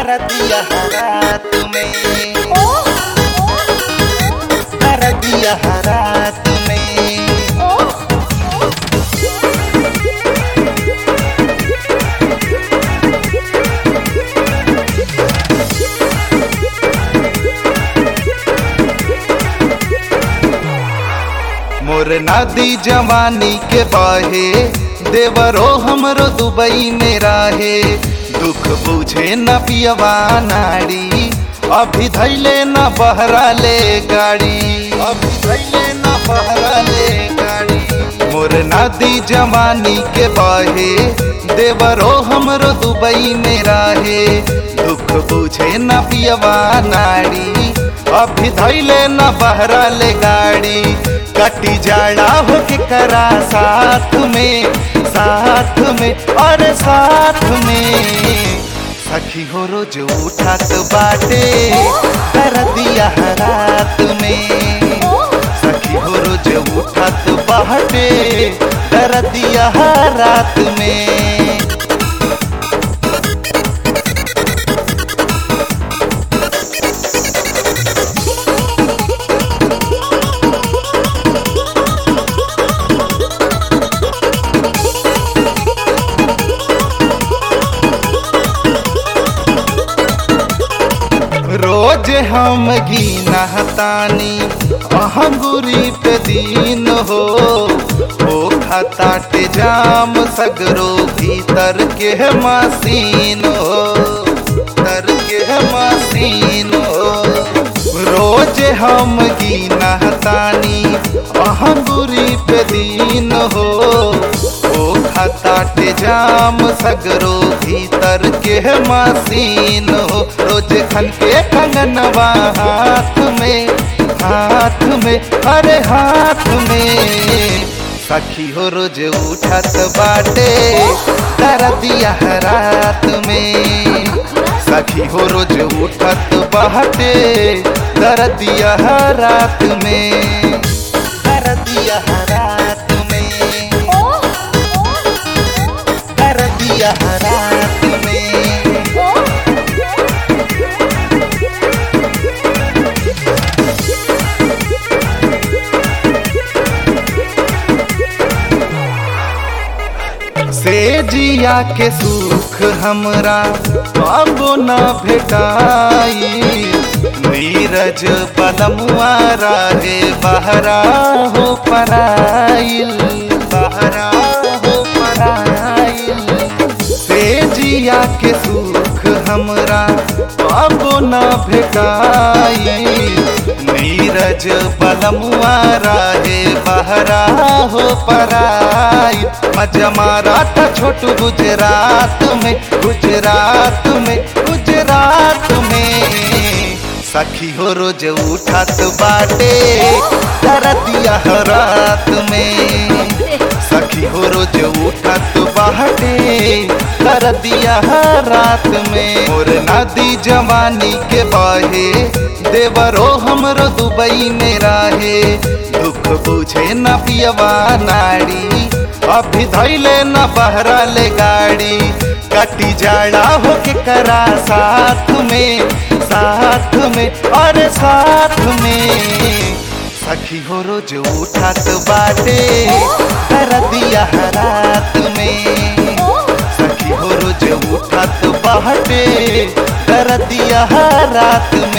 कर दिया रात में कर दिया रात में मोर नादी जवानी के बाहे देवरो हमरो दुबई में राहे दुख बुझे न पियवा नाड़ी अभी धैले न बहरा ले गाड़ी अभी धैले न बहरा ले गाड़ी मोर नादी जवानी के बाहे देवरो हमरो दुबई में राहे दुख बुझे न पियवा नाड़ी अभी धैले न बहरा ले गाड़ी कटी जाड़ा हो के करा साथ में साथ में और साथ में सखी हो रोज उठत बाटे कर दिया रात में सखी हो रोज उठत बाटे कर दिया रात में रोज हम गीना तानी अहंगुरी पे दीन हो ओ खताटे जाम सगरो भीतर के मसीन हो तर के मसीन हो रोज हम गीना तानी अहंगुरी पे दीन हो ओ खताटे जाम सगरो भीतर के मसीन हो रोज खन के कंगनवा हाथ में हाथ में अरे हाथ में सखी हो रोज उठत बाटे कर दिया रात में सखी हो रोज उठत बाटे कर दिया रात में कर दिया रात में कर दिया रात में से जिया के सुख हमरा बाबो न भेटाई नीरज पलमुआ राहे बहरा हो पराइल बहरा हो पराइल से जिया के सुख हमरा बाबो न भेटाई नीरज पलमुआ राहे बहरा हो पराई मजा मारा था छोटू गुजरात में गुजरात में गुजरात में सखी हो रोज उठत बाटे कर दिया रात में सखी हो रोज उठत बाटे कर दिया रात में और नदी जवानी के बाहे देवरो हमरो दुबई में राहे दुख बुझे न पियवा नाड़ी अभी धैले न बहरा ले गाड़ी कटी जाड़ा हो के करा साथ में साथ में और साथ में सखी हो रोज उठत बाटे कर दिया रात में सखी हो रोज उठत बाटे कर दिया रात में